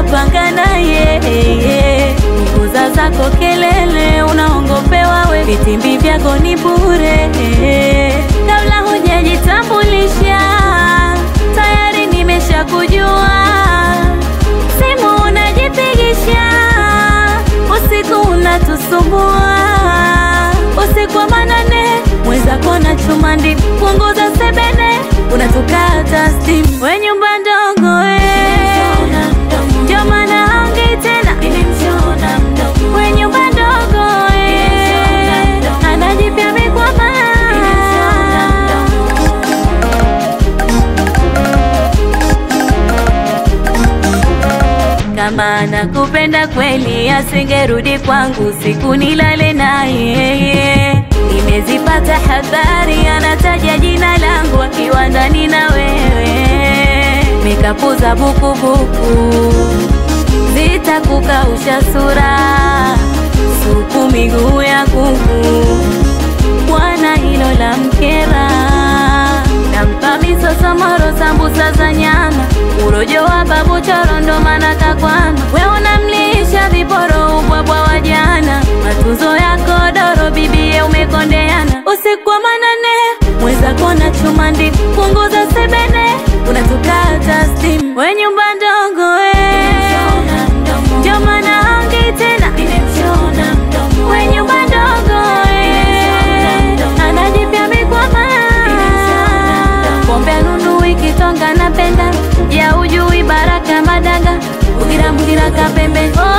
unapanga naye punguza zako kelele, unaongopewa we, vitimbi vyako ni bure. Kabla hujajitambulisha tayari nimeshakujua, simu unajipigisha, usiku unatusumbua, usiku wa manane mwenzako na chuma ndi punguza sebene, unatukata stimu, we nyumba ndogo we ndio maana haongei tena, we nyumba ndogo we anajipya mikwama kama nakupenda kweli, asingerudi kwangu siku nilale naye. Nimezipata habari, anataja jina langu akiwa ndani na wewe, mekapuza bukubuku zitakukausha sura, supu miguu ya kuku, bwana hilo la mkera nampa misoso moro sambusa za nyama urojo wa babu choro ndo maana kakwama we unamlisha viporo ubwabwa wa jana matunzo yako doro bibie umekondeana usiku wa manane mwenzako na chuma ndi punguza sebene unatukata stimu we nyumba ndogo we ndio maana haongei tena we nyumba ndogo we anajipya mikwama pombe nunu ikitonga napenda ya ujui baraka madanga ugira mugira kapembe oh,